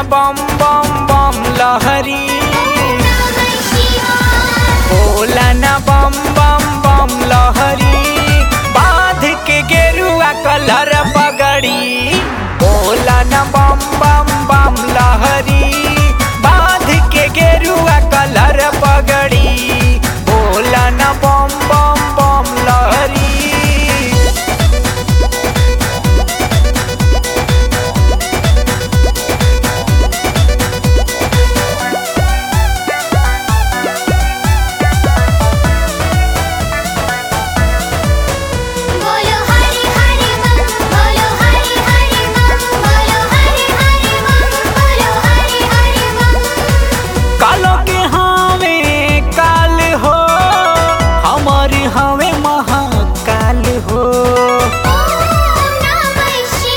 बम बम बम लहरी नमः शिवाय बोला न बम बम बम लहरी बांध के गेरुआ कलर पगड़ी बोला न बम बम बम लहरी बांध के गेरुआ कलर पगड़ी बोला न बम बम बम लहरी बोलो हरि हरि बम बोलो हरि हरि बम बोलो हरि हरि बम बोलो हरि हरि बम कालो के हवे काल हो हमर हवे महाकाल हो ओम नमः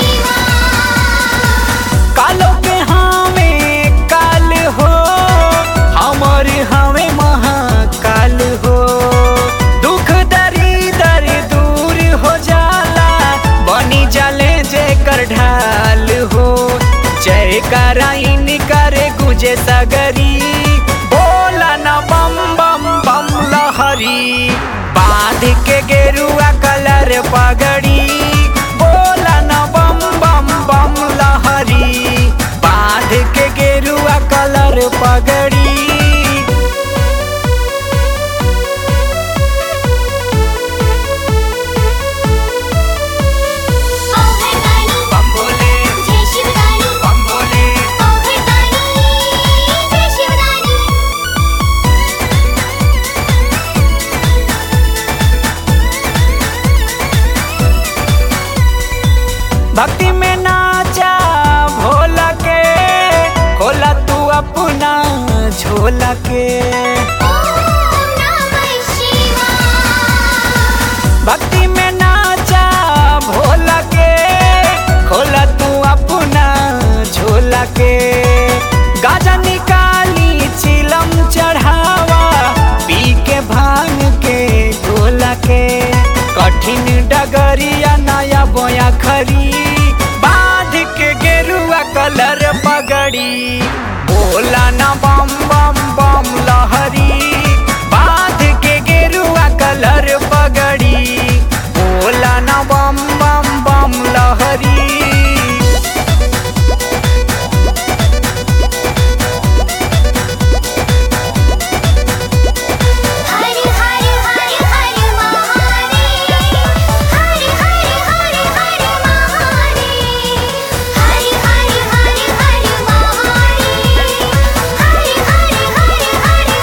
शिवाय कालो के हवे काल हो हमर हवे महाकाल हो दुख दरी दर दूर हो जाला बनी जाले जेकर ढाल हो जय कराइन करे गुजे सगरी बोला न बम बम बम लहरी बांध के गेरुआ कलर पगड़ी बोला न बम बम बम लहरी बांध के गेरुआ कलर पगड़ी ओ भरतानी बम बोले जय शिवदानी बम बोले ओ भरतानी जय शिवदानी भक्ति में नाचा भोला के खोला तू अपना झोला के ओम नमः शिवाय भक्ति में नाचा भोला के खोला तू अपना झोला के गाजा निकाली चिलम चढ़ावा पी के भांग के गोला के कठिन डगरिया नया बोया खरी बांध के गेरुआ कलर पगड़ी बोला ना बम बम बम लहरी बांध के गेरुआ कलर पगड़ी बोला ना बम बम बम लहरी हरि हरि हरि हरि महादेव हरि हरि हरि हरि महादेव हरि हरि हरि हरि महादेव हरि हरि हरि हरि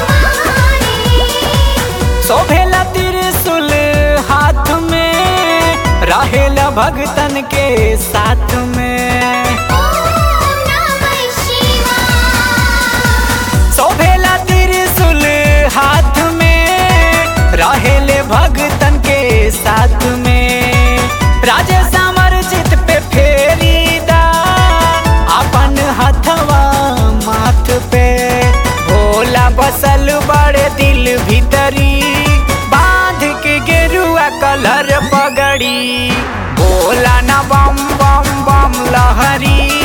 महादेव शोभेला त्रिशूल हाथ में रहेला भगतन के साथ में ओम नमः शिवाय शोभेला त्रिशूल हाथ में रहेले भगतन के साथ में राजेश अमरजीत पे फेरी दा अपन हथवा माथ पे भोला बसल बड़े दिल भीतरी बांध के गेरुआ कलर पगड़ी बोला ना बम बम बम लहरी